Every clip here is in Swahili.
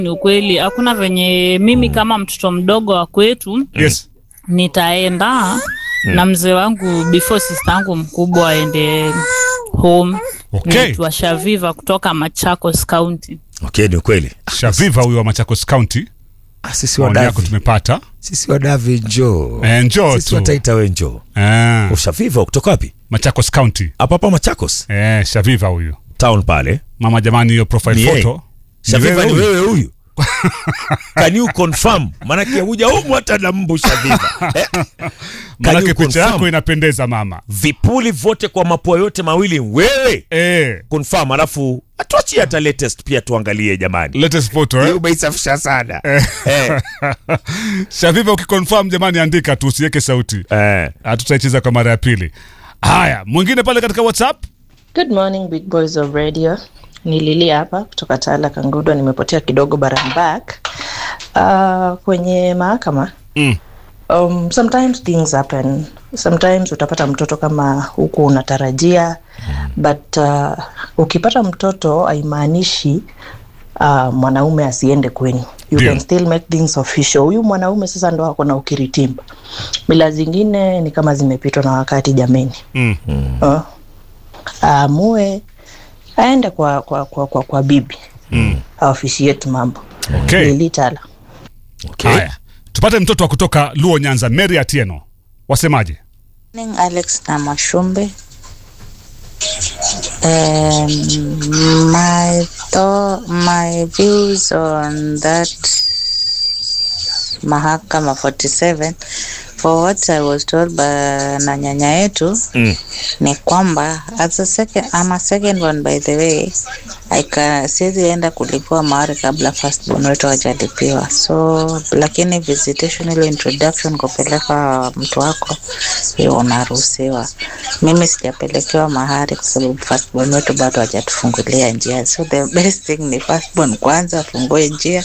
ni ukweli, hakuna venye mimi kama mtoto mdogo wa kwetu Yes. nitaenda na mzee wangu before sister yangu mkubwa aende home. Okay. Naitwa Shaviva kutoka Machakos County. Okay, ni ukweli. Shaviva huyo wa Machakos County. Ah, sisi Maoni yako wadavi, tumepata. sisi wadavi njoo. Eh, njoo Sisi tu. wataita we njoo. Ah, Ushaviva kutoka wapi? Machakos County. Hapa hapa Machakos Eh, Shaviva huyo. town pale. Mama jamani hiyo profile Ni yeye. photo. Ni Shaviva ni huyu? wewe huyu. Can you confirm? Maanake huja humu hata na mbu Shaviva. Eh? Can Manake you picha confirm? yako inapendeza mama. Vipuli vote kwa mapua yote mawili wewe. Eh, Confirm alafu atuachie hata latest pia tuangalie jamani. latest photo Hiyo eh. umeisafisha sana. Eh. Shaviva ukiconfirm jamani andika tu usiweke sauti. Eh. Hatutaicheza kwa mara ya pili. Haya, mwingine pale katika WhatsApp. Good morning big boys of radio. Ni Lili hapa kutoka Tala Kangudo, nimepotea kidogo but I'm back. Uh, kwenye mahakama Mm. um, sometimes things happen. Sometimes utapata mtoto kama huku unatarajia but uh, ukipata mtoto haimaanishi uh, mwanaume asiende kwenu you Ndio. can still make things official huyu mwanaume sasa ndo ako na ukiritimba mila zingine ni kama zimepitwa na wakati jameni Mm. uh, aamue aende kwa kwa kwa, kwa, kwa bibi mm. aofishieti mambo Okay. lilitala Okay. Haya. Tupate mtoto wa kutoka Luo Nyanza, Mary Atieno. Wasemaje? Morning, Alex na Mashumbe. Um, my thought, my views on that mahakama 47 for what I was told by na nyanya yetu Mm. ni kwamba as a second, I'm a second one by the way I can siwezi enda kulipiwa mahari kabla first born wetu hajalipiwa so lakini visitation ile introduction kupeleka mtu wako hiyo unaruhusiwa mimi sijapelekewa mahari kwa sababu first born wetu bado hajatufungulia njia so the best thing ni first born kwanza afungue njia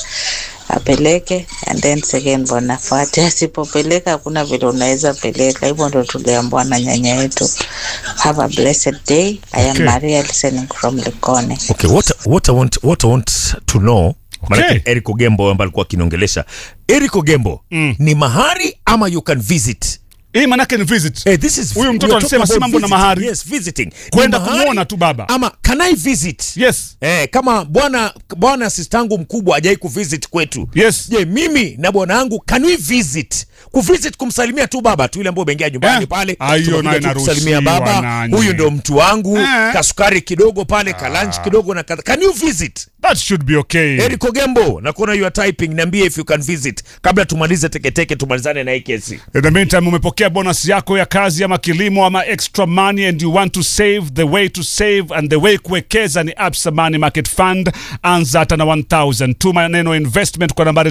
apeleke and then second born afuate asipopeleka hakuna vile unaweza peleka hivyo ndo tuliambiwa na nyanya yetu have a blessed day i am Okay. maria listening from likone Okay, what, what, I want, what I want to know Manake Eric Ogembo ambaye alikuwa akiongelesha Eric Ogembo Mm. ni mahari ama you can visit Hii manake ni visit. hey, this is Huyu mtoto we are alisema talking si about mambo na visiting. mahari. yes, visiting Kwenda Ni mahari kumwona tu baba. ama can I visit Yes. Eh, kama bwana bwana sistangu mkubwa hajai kuvisit kwetu Yes. je mimi na bwana wangu can we visit kuvisit kumsalimia tu baba tu ile ambayo umeingia nyumbani Eh, pale ah, hiyo tumekuja nayo tu kusalimia inaruhusiwa baba nanyi. huyu ndo mtu wangu Eh. kasukari kidogo pale kalanch kidogo na kadha can you visit That should be okay. Eric Ogembo nakuona you are typing niambie if you can visit kabla tumalize teketeke tumalizane na hii kesi In the meantime, umepokea bonus yako ya kazi ama kilimo ama extra money and you want to save, the way to save and the way kuwekeza ni Absa Money Market Fund. Anza hata na 1000. Tuma neno investment kwa nambari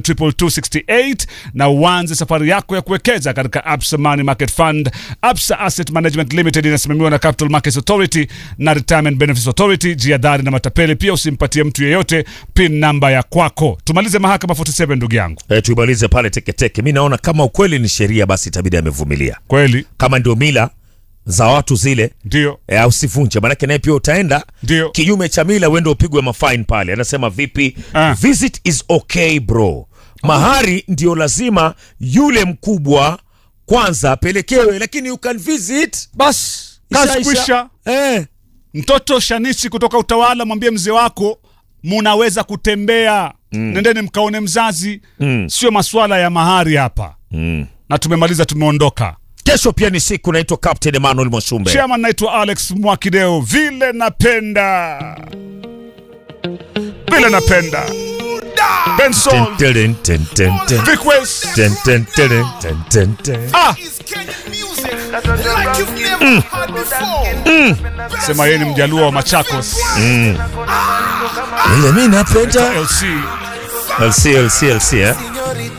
22268 na uanze safari yako ya kuwekeza katika Absa Money Market Fund. Absa Asset Management Limited inasimamiwa na Capital Markets Authority na Retirement Benefits Authority. Jiadhari na matapeli, pia usimpatie mtu yeyote pin namba ya kwako. Tumalize mahakama 47 ndugu yangu. eh, tuimalize pale teketeke mi naona kama ukweli ni sheria basi itabidi amevumilia Kweli kama ndio mila za watu zile ndio e, au sivunje manake naye pia utaenda Ndio. kinyume cha mila uende upigwe mafine pale anasema vipi Ah. visit is okay bro mahari ndio lazima yule mkubwa kwanza apelekewe lakini you can visit bas kazi Isha, kwisha. isha. eh. Mtoto Shanisi kutoka Utawala, mwambie mzee wako munaweza kutembea mm. Nendeni mkaone mzazi mm. Sio maswala ya mahari hapa mm. na tumemaliza, tumeondoka. kesho pia ni siku naitwa captain emmanuel mwashumbe Chairman, naitwa Alex Mwakideo. Vile napenda vile napenda Benson Ten, ten, ten, ten, ten. Vic West. Ten, ten, ten, ten, ten, ten. Ah, is Kenya music like you've never heard before. sema yeye ni mjaluo wa Machakos. ile mi napenda LC lc lc lc eh?